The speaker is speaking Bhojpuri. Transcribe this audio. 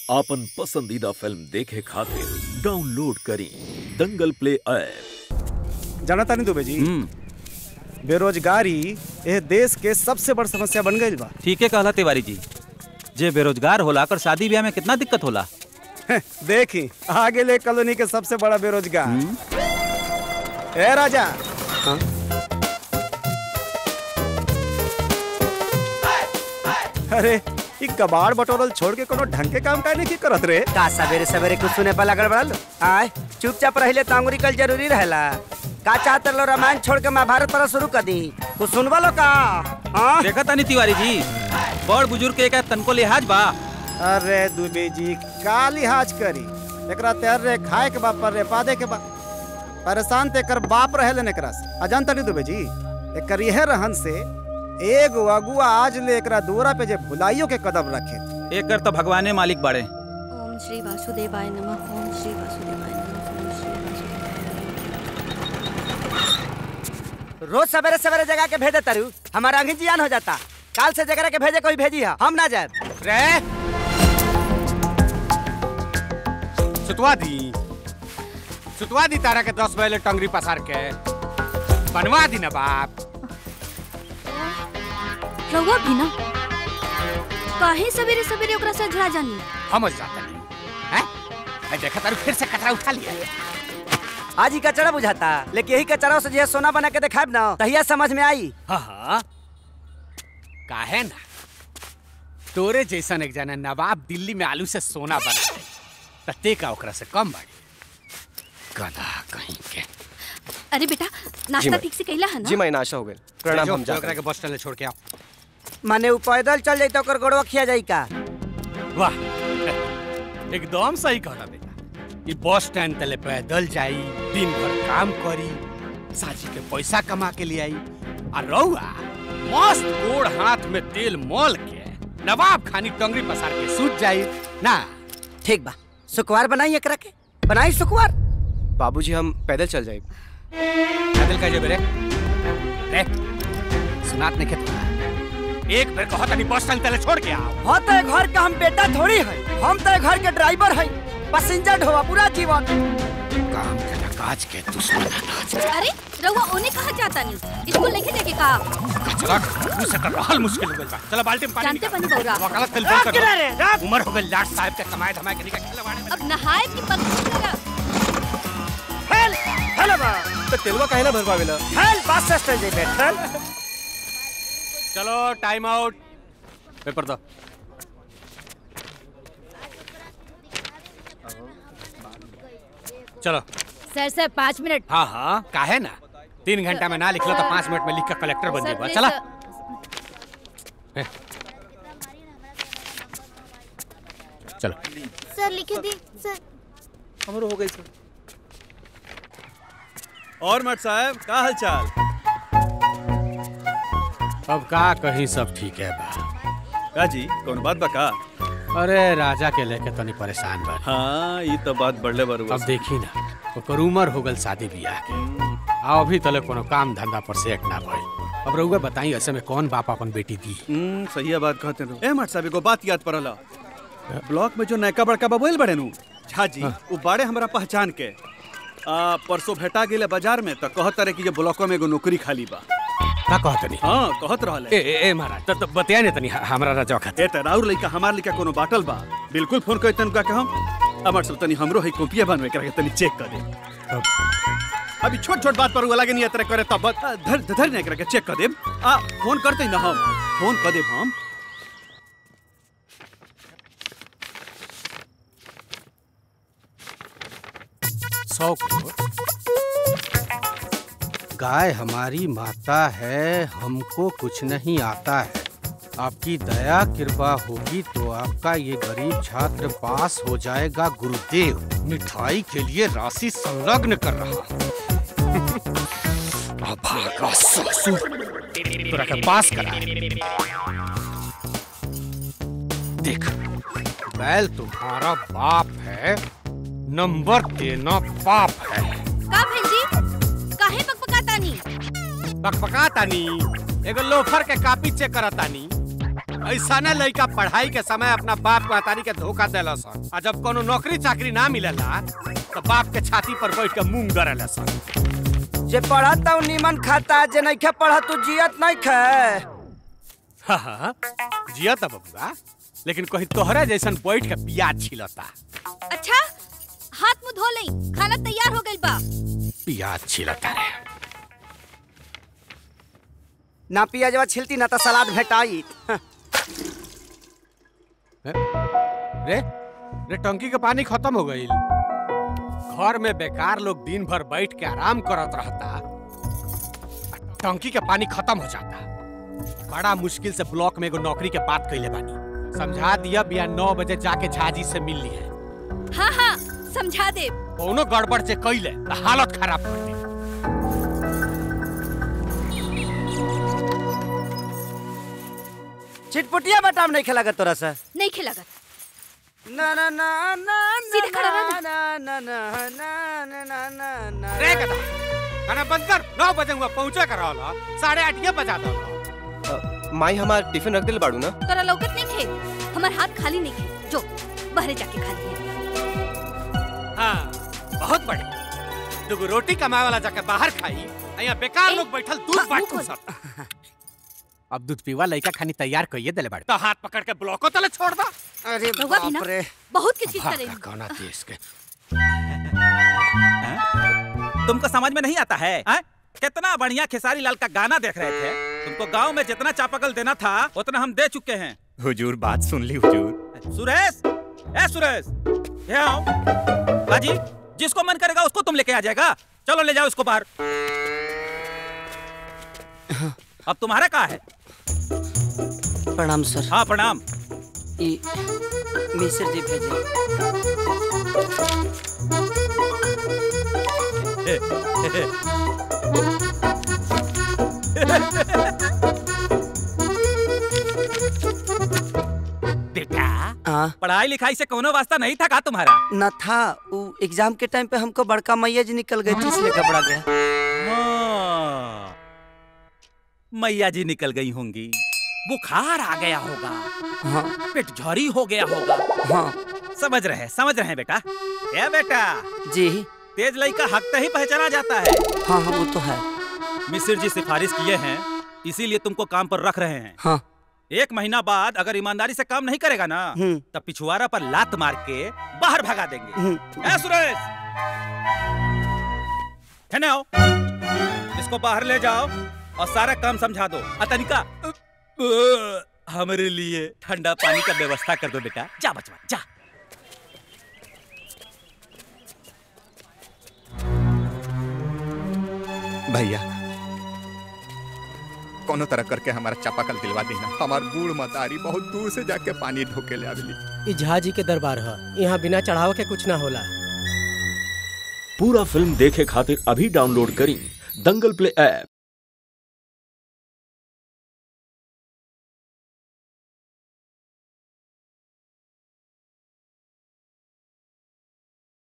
आपन पसंदीदा फिल्म देखे खातिर डाउनलोड करी दंगल प्ले ऐप जानता नहीं दुबे जी बेरोजगारी यह देश के सबसे बड़ समस्या बन गई बा ठीक है कहला तिवारी जी जे बेरोजगार होला कर शादी ब्याह में कितना दिक्कत होला देखी आगे ले कॉलोनी के सबसे बड़ा बेरोजगार ए राजा अरे ई कबाड़ बटोरल छोड़ के कोनो ढंग के काम काहे नहीं करत रे का सवेरे सवेरे कुछ सुने पर लगल बड़ल आय चुपचाप रहिले तो अंगुरी कल जरूरी रहेला का चाहते लो रामायण छोड़ के महाभारत पर शुरू कर दी कुछ सुनवा लो का हाँ? देखा तानी तिवारी जी बड़ बुजुर्ग के का तनको लिहाज बा अरे दुबे जी का लिहाज करी एकरा तैर रे खाए के बा पर रे पादे के बा परेशान ते कर बाप रहे लेने एकरा से अजान तनी दुबे जी एकर यह रहन से एगो अगुआ आज ले एकरा दोरा पे जे भुलाइयो के कदम रखे एक कर तो भगवाने मालिक बाड़े ओम श्री वासुदेवाय नमः ओम श्री वासुदेवाय नमः ओम श्री वासुदेवाय रोज सवेरे सवेरे जगह के भेजे तरु हमारा अंगी जियान हो जाता काल से जगह के भेजे कोई भेजी है हम ना जाए रे सुतवा दी सुतवा दी तारा के दस बजे टंगरी पसार के बनवा दी ना बाप रहुआ भी ना काहे सवेरे सवेरे ओकरा से झड़ा जानी हम जाता नहीं हैं आई देखा तारू फिर से कचरा उठा लिया आज ही कचरा बुझाता लेकिन यही कचरा से जो सोना बना के दिखाब ना तहिया समझ में आई हाँ हाँ काहे ना तोरे जैसन एक जना नवाब दिल्ली में आलू से सोना बना दे तते का ओकरा से कम बाड़ी गधा कहीं के अरे बेटा नाश्ता ठीक से कैला है ना जी मैं नाशा हो गए प्रणाम जो, हम जो जा ओकरा के बस स्टैंड ले छोड़ के आओ माने ऊ पैदल चल जाई तो ओकर गोड़वा खिया जाई का वाह एकदम सही कहला बेटा ये बस स्टैंड तले पैदल जाई दिन भर काम करी साजी के पैसा कमा के ले आई और रहुआ मस्त गोड़ हाथ में तेल मल के नवाब खानी टंगरी पसार के सूत जाई ना ठीक बा सुकुवार बनाई एकरा के बनाई सुकुवार बाबूजी हम पैदल चल जाए पैदल का जेबे रे रे सुनात नहीं खेत एक बेर कहो तनी बस स्टैंड तले छोड़ के आओ हो तो घर का हम बेटा थोड़ी है हम तो घर के ड्राइवर है पैसेंजर ढोवा पूरा जीवन काम के काज के दुश्मन अरे रहुआ ओने कहा जाता नहीं स्कूल लेके जाके कहा कचरा मुंह से कर रहल मुश्किल हो गइल बा चलो बाल्टी में पानी जानते निकाल। बनी बौरा। वकालत कल रात कर किनारे, रात। उम्र हो गइल लाट साहब के कमाए धमाए के निकल खेले बाड़े अब नहाए की पक लगा हेल हेलो बा तो तेलवा काहे ना भरवावेला हेल बस स्टैंड जे बैठल चलो टाइम आउट पेपर दो चलो सर सर पाँच मिनट हाँ हाँ काहे ना तीन घंटा में ना लिखलो तो पाँच मिनट में लिख के कलेक्टर बन सर, जाएगा प्लीज, चला सर। चलो सर लिखे दी सर हमरो हो गई सर और मट साहब का हाल चाल अब का कहीं सब ठीक है बा का जी कौन बात बा का अरे राजा के लेके तनी परेशान बा हाँ ये तो बात बढ़ले बरुआ अब देखी ना ओकर उम्र हो गल शादी बियाह के आ अभी तले कोनो काम धंधा पर सेट ना भइल अब रउआ बताई ऐसे में कौन बाप अपन बेटी दी हम्म सही है बात कहते रहो ए मट साहब एगो बात याद पड़ला ब्लॉक में जो नयका बड़का बबुल बड़े नु झा जी वो बड़े हमरा पहचान के आ, परसों भेटा गेले बाजार में तो कहत रहे कि ये ब्लॉको में एगो नौकरी खाली बा का कहत नहीं हाँ कहत रहले ए ए, ए महाराज त त बतिया ने तनी हमरा राजा खातिर ए त राउर लइका हमार लइका कोनो बाटल बा बिल्कुल फोन कर तन का के हम अमर सब तनी हमरो है कॉपिया बनवे करा के तनी चेक कर दे अभी छोट छोट बात पर वो लगे नहीं तरह करे तब बत- आ, धर धर नहीं करके चेक कर दे आ फोन करते ही ना हम फोन कर दे हम सौ करोड़ गाय हमारी माता है हमको कुछ नहीं आता है आपकी दया कृपा होगी तो आपका ये गरीब छात्र पास हो जाएगा गुरुदेव मिठाई के लिए राशि संलग्न कर रहा हूं। अभागा ससुर तोरा के पास करा देख बैल तुम्हारा बाप है नंबर देना पाप है का भेजी काहे बकबकाता नहीं बकबका तानी एगो लोफर के कापी चेक करतानी ऐसा ना लड़का पढ़ाई के समय अपना बाप महतारी के धोखा देला सन आ जब कोनो नौकरी चाकरी ना मिलेला तो बाप के छाती पर बैठ के मूंग गरेला सन जे पढ़त उ नीमन खाता जे नइखे पढ़त उ जियत नइखे हाँ हाँ जिया था बबुआ लेकिन कहीं तोहरा जैसन बैठ के प्याज छिलता अच्छा हाथ मुंह धो लई खाना तैयार हो गइल बा प्याज छिलता रे ना पियाजवा छिलती ना तो सलाद भेटाई रे रे टंकी के पानी खत्म हो गई घर में बेकार लोग दिन भर बैठ के आराम करत रहता आ टंकी के पानी खत्म हो जाता बड़ा मुश्किल से ब्लॉक में एगो नौकरी के बात कैले बानी समझा दिया बिया नौ बजे जाके झाजी से मिल ली है हाँ हाँ समझा दे कोनो गड़बड़ से कैले तो हालत खराब कर दी चिटपुटिया बटाम नहीं खेला तोरा से नहीं खिलागत ना ना ना ना सीधे खड़ा रह ना ना ना ना ना ना ना ना रे गधा खाना बंद कर नौ बजे हुआ पहुंचे कर रहा साढ़े आठ ये बजा दो माई हमार टिफिन रख दिल बाड़ू ना तोरा लौकत नहीं खे हमार हाथ खाली नहीं खे जो बहरे जाके खा लिए हाँ बहुत बढ़िया दुगो रोटी कमाए वाला जाके बाहर खाई आ यहाँ बेकार लोग बैठल दूध हाँ, बांटू मुंह सब अब दूध पीवा लड़का खानी तैयार कइए देले बाड़े तो हाथ पकड़ के ब्लॉको तले छोड़ दा अरे रउआ भी ना बाप रे बहुत किस चीज करे कौना देश के तुमको समझ में नहीं आता है आ? कितना बढ़िया खेसारी लाल का गाना देख रहे थे तुमको गांव में जितना चापाकल देना था उतना हम दे चुके हैं हुजूर बात सुन ली हुजूर सुरेश ए सुरेश ये आओ बाजी जिसको मन करेगा उसको तुम लेके आ जाएगा चलो ले जाओ इसको बाहर अब तुम्हारा कहा है प्रणाम सर हाँ प्रणाम ई मिश्र जी भेजे बेटा हाँ पढ़ाई लिखाई से कोनो वास्ता नहीं था का तुम्हारा न था वो एग्जाम के टाइम पे हमको बड़का मैया जी निकल गई थी इसलिए घबरा गया हाँ। मैया जी निकल गई होंगी बुखार आ गया होगा हाँ पेट झरी हो गया होगा हाँ समझ रहे हैं समझ रहे हैं बेटा ए बेटा जी तेज लई का हक तो ही पहचाना जाता है हाँ हाँ वो तो है मिसिर जी सिफारिश किए हैं इसीलिए तुमको काम पर रख रहे हैं हाँ एक महीना बाद अगर ईमानदारी से काम नहीं करेगा ना हम्म तब पिछुआरा पर लात मार के बाहर भगा देंगे हम्म ए सुरेश है ना इसको बाहर ले जाओ और सारा काम समझा दो अतनिका हमारे लिए ठंडा पानी का व्यवस्था कर दो बेटा जा बचवा जा भैया कोनो तरह करके हमारा चापाकल दिलवा देना हमार बूढ़ मतारी बहुत दूर से जाके पानी ढोके ले आवेली ई झाजी के दरबार है यहाँ बिना चढ़ाव के कुछ ना होला पूरा फिल्म देखे खातिर अभी डाउनलोड करी दंगल प्ले ऐप